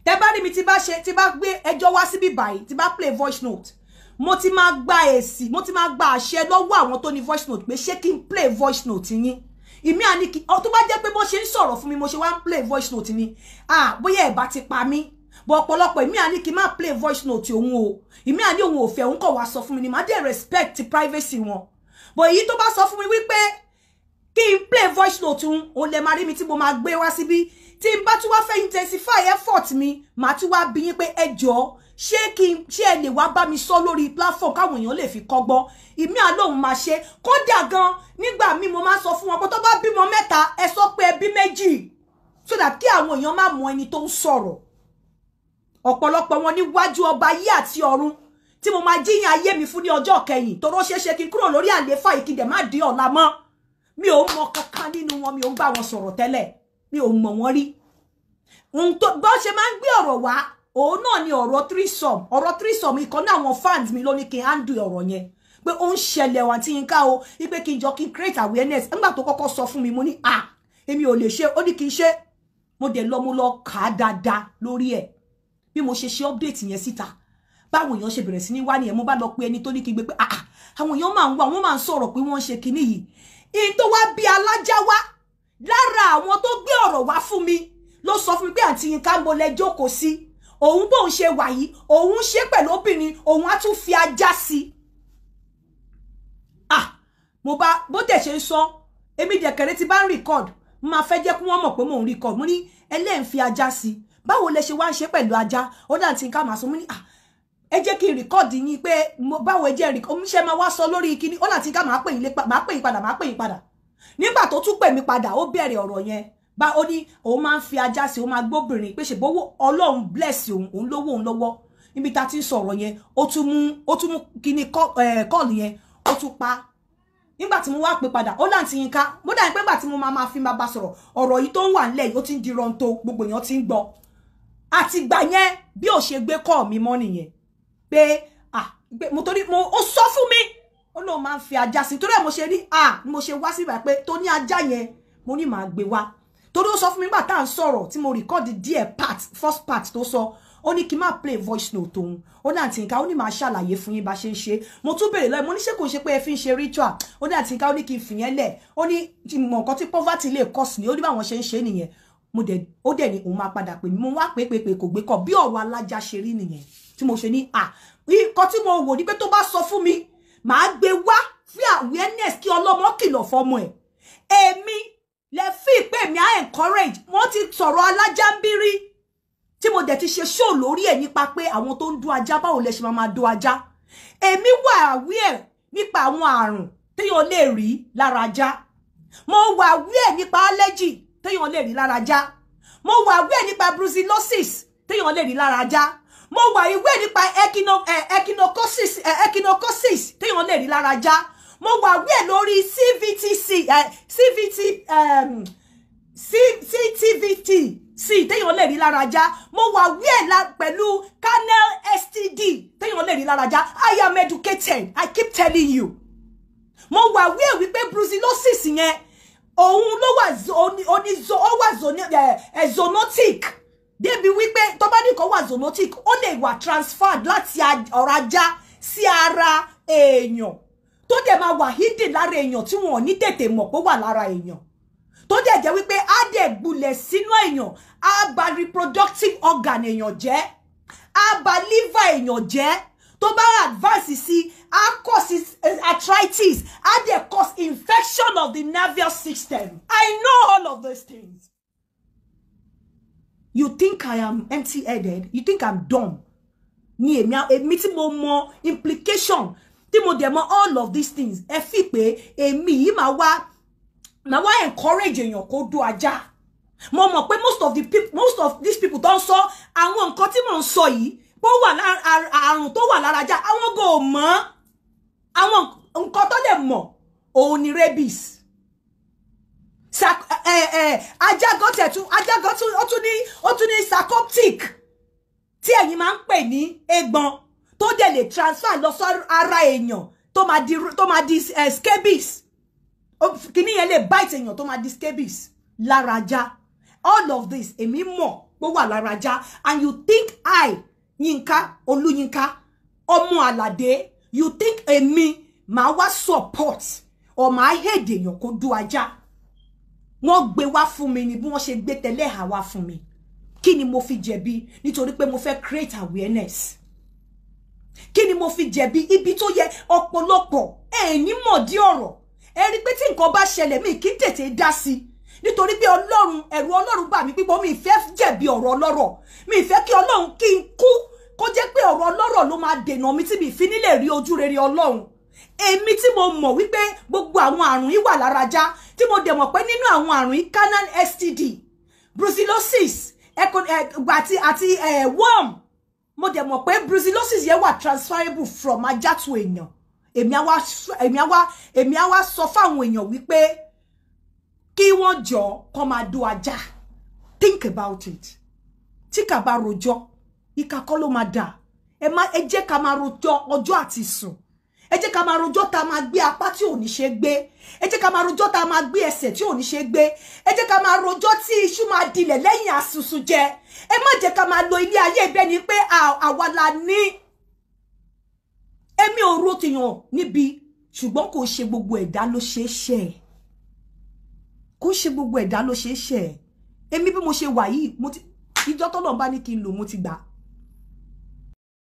tẹ́ bá rí mi tí bá ṣe tí bá gbé ẹjọ́ wá síbí báyìí tí bá play voice note mo ti máa gba èsì mo ti máa gba àṣẹ lọ́wọ́ àwọn tó ní voice note pé ṣé kí n play voice note yín ìmí àní kí ọ tó bá jẹ́ pé bó ṣe ń sọ̀rọ̀ fún mi mo ṣe wá ń play voice note ni ah bóyá ẹ̀ bá ti pa mí bọ̀ ọ̀pọ̀lọpọ̀ ìmí àní kí n má play voice note òun o ìmí àní òun ò fẹ́ òun kọ̀ wá sọ fún mi ni màá dẹ̀ respect privacy wọn bọ̀ èyí tó bá sọ fún mi wípé kí n play voice note òun òun lè máa rí mi tí mo máa gbé wá síbí tí n bá tún wá fẹ́ intensify effort mi màá tún wá bí yín pé ẹ jọ̀ọ́ ṣé kí n ṣé ẹ lè wá bá mi sọ lórí platform káwọn èèyàn lè fi kọ́gbọ́n ìmí àlóhùn máa ṣe kódà gan nígbà míì mo máa sọ fún wọn pé tó bá bímọ mẹ́ta ẹ sọ pé ẹbí méjì so that kí àwọn èèyàn má mọ ẹni tó ń sọ̀rọ̀ ọ̀pọ̀lọpọ̀ wọn níwájú ọba ayé àti ọ̀run tí mo máa jíyàn ayé mi fún ní ọjọ́ kẹyìn tó rọ́ ṣeéṣe kí n kúrò lórí àléfà ìkìdẹ̀ má di ọ̀la mọ́ mi ò mọ kankan nínú wọn mi ò ń bá wọn sọ̀rọ̀ tẹ́lẹ̀ mi ò mọ̀ wọ́n rí ohun tó bọ́ ṣe máa ń gbé ọ̀rọ̀ wá òun náà ni ọ̀rọ̀ threesome ọ̀rọ̀ threesome ìkan náà àwọn fans mi ló ní kí n handle ọ̀rọ̀ yẹn pé ó ń ṣẹlẹ̀ wà tí n ká o wípé kí n jọ kí n create awareness nígbà tó kọ́kọ́ sọ fún mi mo ní à èmi ò lè ṣe ó ní kí n ṣe mo dẹ̀ lọ mo lọ kà á dáadáa lórí ẹ̀ bí mo ṣe ṣe update yẹn síta báwọn èèyàn ṣe bẹ̀rẹ̀ sí ní wá nìyẹn mo bá lọ pé ẹni tó ní kí n gbé pé àà àwọn èèyàn máa ń wá wọ́n máa ń sọ̀rọ̀ pé wọ́n ń ṣe kinní yìí ìyí tó wá bí alájá wá lára àwọn tó gbé ọ̀rọ̀ wá fún mi ló sọ fún mi pé àǹtí Yinka mo lẹ jókòó sí òun bóun ṣe wà yìí òun ṣe pẹ̀lú obìnrin òun á tún fi ajá sí i ah mo bá bó tẹ̀ ṣe ń sọ èmi dẹ̀kẹ̀rẹ́ ti bá ń record mo máa fẹ́ jẹ́ kí wọ́n mọ̀ pé mò ń record mo ní ẹlẹ́yìn fi ajá sí i báwo lẹ ṣe wá ń ṣe pẹ̀lú ajá ó dà tí n ká máa sọ mo ní ah ẹ jẹ́ kí n record yín pé báwo ẹ jẹ́ record ṣe máa wá sọ lórí kíní ó dà tí n ká máa pè yín padà máa pè yín padà nígbà tó tún pè mí padà ó bẹ̀rẹ̀ ọ̀rọ̀ yẹn bá ó ní òun máa ń fi ajá sí òun máa gbóbìnrin pé ṣèbówó ọlọ́run bless òun òun lówó òun lọ́wọ́ níbi tá a ti ń sọ̀rọ̀ yẹn ó tún mú ó tún mú kíní kọ́ọ̀lù yẹn ó tún pa nígbà tí mo wá pè padà ó láǹtí yín ká mo dà ní pé nígbà tí mo máa máa fi máa bá sọ̀rọ̀ ọ̀rọ̀ yìí tó ń wà nílẹ̀ yìí ó ti ń di rọ́ńtò gbogbo èèyàn ti ń gbọ́ àtìgbà yẹn bí ò ṣe gbé kọ́ mi mọ́ nìyẹn pé ah mo torí mo ó sọ fún mi ó lóun máa ń fi ajá sí torí ẹ̀ mo ṣe rí ah ni mo ṣe wá síbà pé tó ní ajá yẹn mo ní màá gbé wá torí ó sọ fún mi nígbà tá à ń sọ̀rọ̀ tí mo rìkọ́dì díẹ̀ part first part tó sọ ó ní kí n má play voice note òun ó ní àǹtí nǹkan ó ní màá ṣàlàyé fún yín bá ṣe ń ṣe mo tún béèrè lọ́ọ̀ mo ní ṣé kò ṣe pé ẹ fi ń ṣe ritual ó ní àǹtí nǹkan ó ní kí n fìyẹn lẹ̀ ó ní mọ̀ nǹkan tí poverty lè cause ni ó ní báwọn ṣe ń ṣe nìyẹn mo dẹ̀ ó dẹ̀ ní òun máa padà pè mí mo wá pé pé pé kò gbé kọ bí ọ̀rọ̀ alájà ṣe rí nìyẹn tí mo ṣe ní à nǹkan tí mo wò ní pé tó bá sọ fún mi màá gbé wá fí awareness kí ọlọ́mọ kìlọ̀ fọmọ ẹ̀ èmi lè fi pé mi á encourage wọ́n ti sọ̀rọ̀ alájà ń bí rí tí mo dẹ̀ ti ṣe show lórí ẹ̀ nípa pé àwọn tó ń dún ajá báwo lẹ ṣe máa máa dún ajá èmi wà aware nípa àwọn àrùn téèyàn lè rí lára ajá mo wà aware nípa allergy téèyàn lè rí lára ajá mo wà aware nípa brucellosis téèyàn lè rí lára ajá mo wà aware nípa echinocosis echinocosis téèyàn lè rí lára ajá mo wà aware lórí cvtc cvt um, ctvt sí téèyàn lè rí lára ajá mo wà aware pẹ̀lú canal std téèyàn lè rí lára ajá i am educated i keep telling you mo wà aware wípé brucellosis yẹn òun ló wà onízo ó wà zoonotic débi wípé tó bá nìkan wà zoonotic ó lè wà transferred láti ọ̀rọ̀ ajá sí ara èèyàn tó dẹ̀ máa wà hidden lára èèyàn tí wọn ò ní tètè mọ̀ pé wà lára èèyàn tó dẹ̀ jẹ́ wípé á dẹ̀ gbulẹ̀ sínú èèyàn á bà reproductive organ èèyàn jẹ́ á bà liver èèyàn jẹ́ tó bá advance sí á cause arthritis á dẹ̀ cause infection of the nervous system I know all of those things you think I am empty-headed you think I'm dumb ni èmi èmi tí mo mọ implication tí mo dẹ̀ mọ all of these things ẹ fi pé èmi yìí máa wá máa wá encourage èèyàn kó dó ajá mo mọ̀ pé most of the people most of these people tó ń sọ àwọn nǹkan tí mò ń sọ yìí bó wà àrùn tó wà lára ajá àwọn kò mọ̀ àwọn nǹkan tó lè mọ̀ òun ni rabies ajá gan tẹ̀ tún ajá gan tún ó tún ní ó tún ní sarcoptic tí ẹ̀yin máa ń pè ní egbọn tó dẹ̀ lè transfer lọ sọ ara èèyàn tó máa di tó máa di scabies kìíní yẹn lè bite èèyàn tó máa di scabies lára ajá all of this èmi mọ̀ pé ó wà lára ajá and you think I Yínká Olúyínká ọmọ Àlàdé you think èmi màá wá support or màá hate èèyàn kó dú ajá wọ́n gbé wá fún mi ni bí wọ́n ṣe gbé tẹ́lẹ̀ hà wá fún mi kí ni mo fi jẹ̀bi nítorí pé mo fẹ́ create awareness kí ni mo fi jẹ̀bi ibi tó yẹ ọ̀pọ̀lọpọ̀ ẹ̀ ní mọ̀dí ọ̀rọ̀ ẹ rí pé tí nǹkan bá ṣẹlẹ̀ mi kí n tètè dá sí nítorí pé ọlọ́run ẹ̀rù ọlọ́run bà mí pípọ̀ mi ìfẹ́ jẹ̀bi ọ̀rọ̀ ọlọ́rọ̀ mi ìfẹ́ kí ọlọ́run kí n kú kó jẹ́ pé ọ̀rọ̀ ọlọ́rọ̀ ló máa dènà mi tí mi fi nílẹ̀ rí ojú rere ọlọ́run èmi tí mo mọ̀ wípé gbogbo àwọn àrùn yìí wà lára já tí mo dẹ̀ mọ̀ pé nínú àwọn àrùn yìí canal std brucellosis àti àti worm mo dẹ̀ mọ̀ pé brucellosis yẹn wà transferable from ajá to èèyàn èmi á wá èmi á wá èmi á wá sọ fáwọn èèyàn wípé kí wọ́n jọ kó máa do ajá think about it tí kà bá rojọ́ ìkà kọ́ ló máa dà ẹ má ẹ jẹ́ ká máa rojọ́ ọjọ́ àti sùn ẹ jẹ́ ká máa rojọ́ tá a máa gbé apá tí ò ní ṣe gbé ẹ jẹ́ ká máa rojọ́ tá a máa gbé ẹsẹ̀ tí ò ní ṣe gbé ẹ jẹ́ ká máa rojọ́ tí iṣu máa dilẹ̀ lẹ́yìn àsùsù jẹ ẹ má jẹ́ ká máa lo ilé ayé ibẹ̀ ni pé àwa la ní èmi ò ro tèèyàn níbi ṣùgbọ́n kò ṣe gbogbo ẹ̀dá ló ṣe é ṣe kò ṣe gbogbo ẹ̀dá ló ṣe é ṣe èmi bí mo ṣe wà yìí mo ti ìjọ tọ́lọ̀ bá ní kí n lò mo ti gbà